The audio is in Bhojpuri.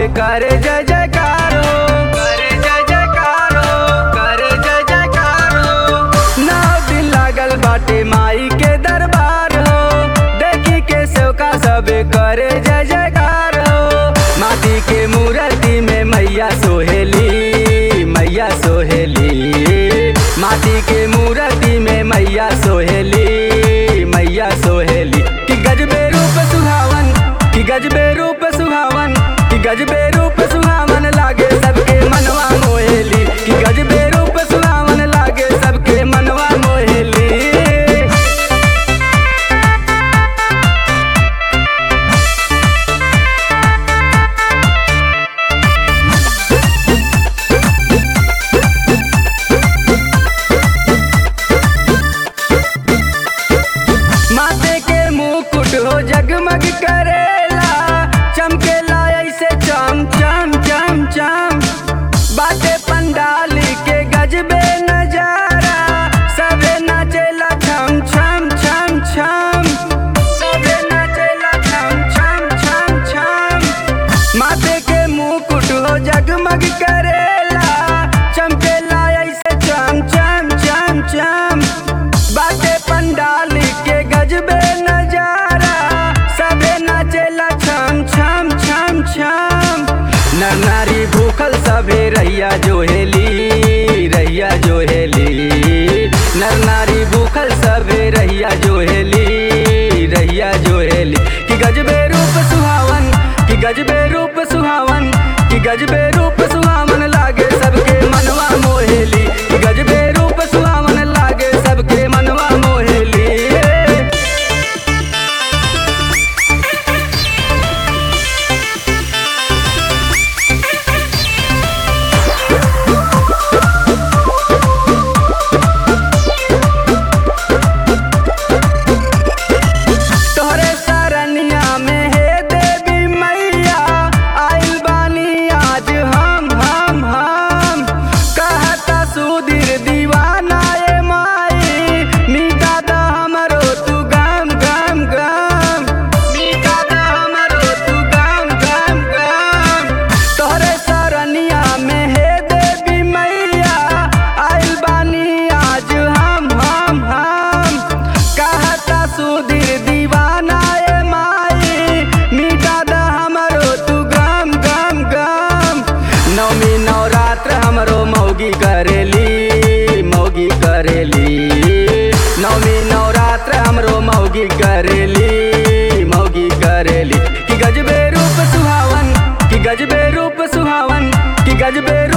करे जय जयकार हो करे जय जयकार हो करे जय जयकार हो नौ दिन लागल बाटे माई के दरबार हो देखी के सेवका सब करे जय जयकार हो माटी के मूर्ति में मैया सोहेली मैया सोहेली माटी के मूर्ति में मैया सोहेली मैया सोहेली कि गजबे रूप सुहावन कि गजबे रूप सुहावन कि गजबे रूप सुहावन लागे सबके मनवा मोहेली कि गजबे रूप सुहावन लागे सबके मनवा मोहेली माथे के मुकुट हो जगमग करेला चमकेला ऐसे चम चम चम चम बाटे पंडाल के गजबे नजारा सबे नाचेला छम छम छम छम सबे नाचेला छम छम छम छम माथे के मुकुट हो जगमग करेला चमकेला ऐसे चम चम चम चम बाटे पंडाल के गजबे नजारा सबे नाचेला छम छम छम छम नर नारी भूखल सबे रैया जोहेली रैया जोहेली नर नारी भूखल सबे रैया जोहेली रैया जोहेली कि गजबे रूप सुहावन कि गजबे रूप सुहावन कि गजबे रूप सुहावन लागे सबके मनवा मोहेली कि गजबे रूप सुहावन लागे सबके मनवा मोहेली तोहरे सरनिया में हे देवी मैया आइल बानी आज हम हम हम कहता सुधीर दीवाना ए माई मिटा द हमरो तू गम गम गम मिटा द हमरो तू गम गम गम तोहरे सरनिया में हे देवी मैया आइल बानी आज हम हम हम कहता सुधीर दीवाना ए माई मिटा द हमरो तू गम गम गम नवमी नवरात्र हमरो मौगी करेली मौगी करेली नवमी नवरात्र हमरो मौगी करेली मौगी करेली कि गजबे रूप सुहावन कि गजबे रूप सुहावन कि गजबे रूप